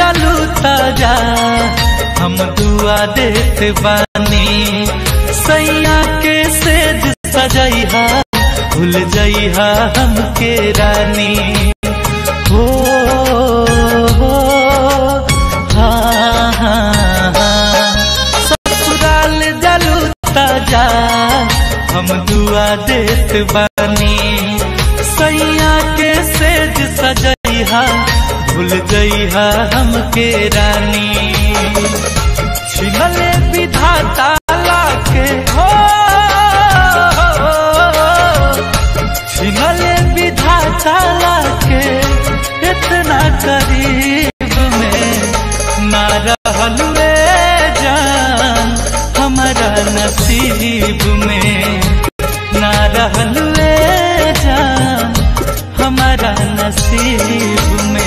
जालू ताजा हम दुआ देत बानी सैया के सेज सजैहा भूल जइहा हमके रानी हो हो हाँ हाँ हाँ ससुराल जालू ताजा हम दुआ देत बानी सैया के सेज सजैहा भूल जइहा हमके रानी छिनले विधाता लाके हो छिनले विधाता लाके इतना करीब में ना रहल रे जान हमारा नसीब में ना रहल रे जान हमारा नसीब में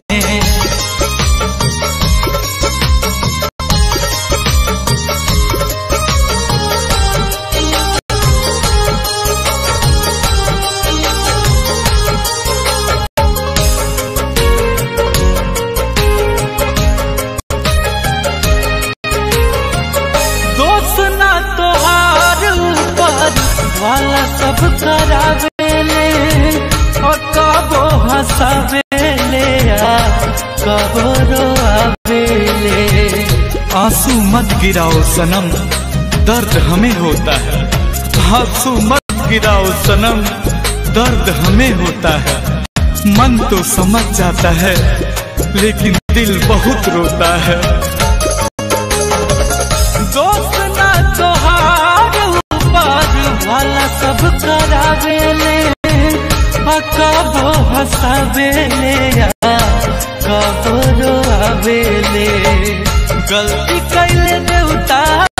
दोस्त ना तोहार ऊपर वाला सब करावेले और कबो हंसावेले आ कबो रोआवेले आंसू मत गिराओ सनम दर्द हमें होता है आंसू मत गिराओ सनम दर्द हमें होता है मन तो समझ जाता है लेकिन दिल बहुत रोता है दोस्त ना तोहार ऊपर वाला सब करावेले आ कबो हंसावेले आ कबो रोआवेले गलती कैले देवता